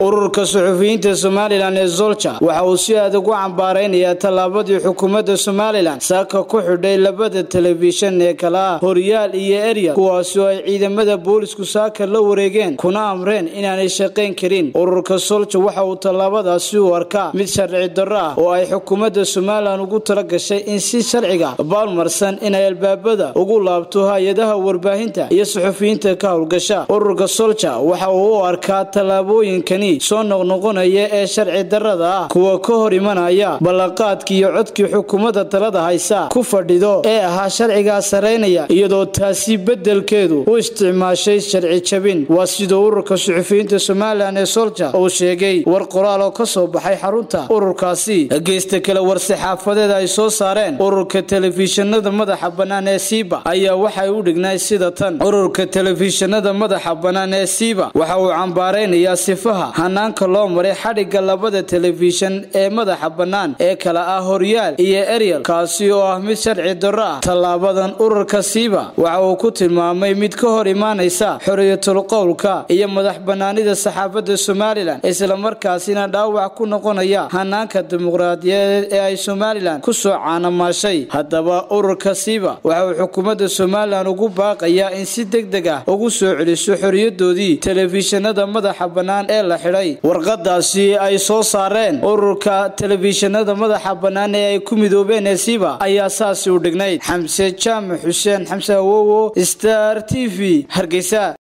ururka suxufiyiinta somalilan ee zolja waxa uu si adag u cambaaraynayaa tallaabadii xukuumadda somalilan saaka ku xidhay labada telefishan ee kala ah horyaal iyo eryal kuwaasi oo ay ciidamada boolisku saaka la wareegeen kuna amreen inaanay shaqayn karin ururka solja waxa uu tallaabadaasi u arkaa mid sharci darro ah oo ay xukuumadda somalilan ugu tala gashay in si sharciga baalmarsan inay albaabada ugu laabto hay-adaha warbaahinta iyo suxufiyiinta ka howlgasha ururka solja waxa uu u arkaa tallaabooyinkani soo noqnoqonaya ee sharci darrada ah kuwa ka hor imanaya ballanqaadkii iyo codkii xukuumadda talada haysa ku fadhido ee ahaa sharcigaa saraynaya iyadoo taasi beddelkeedu u isticmaashay sharci jabin waa siduu ururka suxufiyiinta somalilan ee solja uu sheegay war qoraal oo ka soo baxay xarunta ururkaasi geysta kale war-saxaafadeed ay soo saareen ururka telefishinada madaxa bannaan ee siiba ayaa waxay u dhignayd sida tan ururka telefishinada madaxa bannaan ee siiba waxa uu cambaaraynayaa sifaha hanaanka loo maray xadhigga labada telefishan ee madaxa bannaan ee kala ah horyaal iyo eryal kaasi oo ah mid sharci darro ah tallaabadan ururka siiba waxa uu ku tilmaamay mid ka hor imaanaysa xoriyatul qowlka iyo madax bannaanida saxaafadda somalilan islamarkaasina dhaawac ku noqonaya hanaanka dimuqraadiyadeed ee ay somalilan ku soo caanamaashay haddaba ururka siiba waxa uu xukuumadda somalilan ugu baaqayaa in si deg deg ah ugu soo celiso xoriyadoodii telefishinada madaxa bannaan ee la xidhay warqadaasi ay soo saareen ururka telefishinada madaxa bannaan ee ay ku midoobeen ee siiba ayaa saasi u dhignayd xamse jaamac xuseen xamse awowo star t v hargeysa